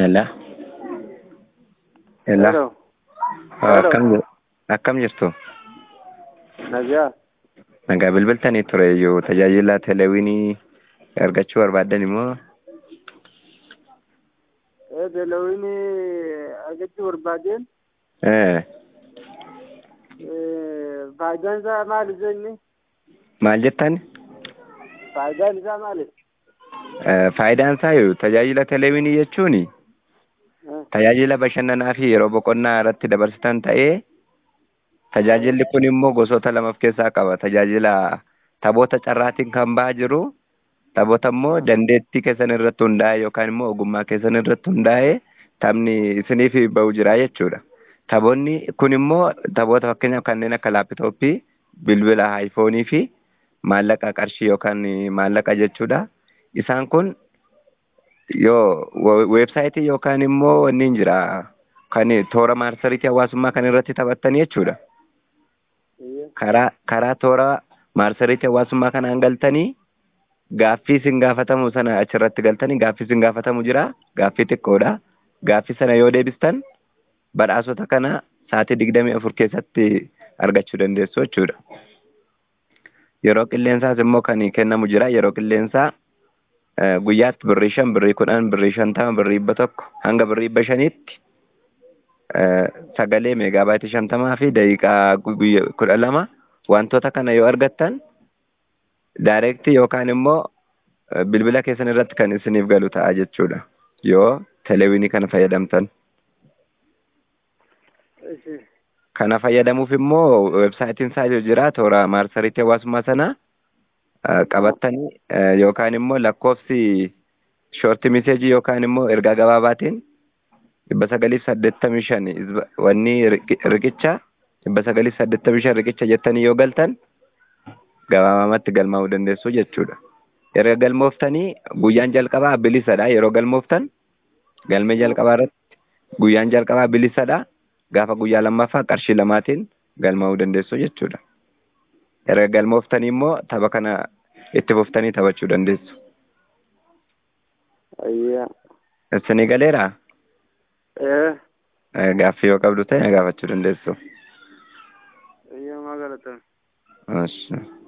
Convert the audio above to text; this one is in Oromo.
Hello. Hello. Hello. Ah, Hello. Akkam jir- akkam jirtu? Nagaa. Nagaa bilbiltanii ture iyyuu tajaajila teleewinii argachuu barbaaddan immoo Ee beelawini argachuu barbaadeen eh, ee, faayidaan isaa maali jenni? maal jettan? Faayidaan isaa maali? Eh, Faayidaan isaa yoo tajaajila teleewinii jechuun Eh, tajaajila bashannanaa fi yeroo boqonnaa irratti dabarsitan ta'ee tajaajilli kun immoo gosoota lama of keessaa qaba. Tajaajila taphoota carraatiin kan ba'aa jiru taphoota immoo dandeettii keessan irratti hundaa'e yookaan immoo ogummaa keessan irratti hundaa'e taphni isiniif ba'u jira jechuudha. Taphoonni kun immoo taphoota fakkeenyaaf kanneen akka laapitooppii, bilbila aayifoonii fi maallaqa qarshii yookaan maallaqa jechuudha. Isaan kun yoo we- weebsaayitii yookaan immoo wanni hin jira kan toora maarsariitii hawaasummaa kan irratti taphattan jechuudha. iyya. Karaa karaa toora maarsariitii hawaasummaa kanaan galtanii gaaffii isin gaafatamu sana achirratti galtanii gaaffii isin gaafatamu jira gaaffii xiqqoodha. Gaaffii sana yoo deebistan badhaasota kana sa'aatii digdamii afur keessatti argachuu dandeessu jechuudha. Yeroo qilleensaas immoo kan kennamu jira. Yeroo qilleensaa eh, guyyaatti birrii shan, birrii kudhan, birrii shantama, birrii dhibba tokko hanga birrii dhibba shaniitti eh, sagalee meegaabaayitii shantamaa fi daqiiqaa gu- guyya- kudha lama wantoota kana yoo argattan daayirektii yookaan immoo eh, bilbila keessan irratti kan isiniif galu ta'a jechuudha. Yoo teleewinii kana fayyadamtan. Ishi. Kana fayyadamuuf immoo weebsaayitiin isaa jira toora maarsariitii hawaasummaa sana eh, qabattanii eh, yookaan immoo lakkoofsi shoorti miseejii yookaan immoo ergaa gabaabaatiin dhibba sagaliif saddeettamii shan izba- wanni riqi- riqicha dhibba sagaliif saddeettamii shan riqicha jettanii yoo galtan gabaabamatti galmaa'uu dandeessu jechuudha. Erga galmooftanii guyyaan jalqabaa bilisadha yeroo galmooftan galmee jalqabaa irratti guyyaan jalqabaa bilisadha. Gaafa guyyaa lammaffaa qarshii lamaatiin galmaa'uu dandeessu jechuudha. Erga galmooftanii immoo tapha kana itti fuftanii taphachuu dandeessu. Iyya. Isinii galeeraa? Ee, Eh, Gaaffii yoo qabdu ta'e na gaafachuu dandeessu. iyya maa galatan. Ashi.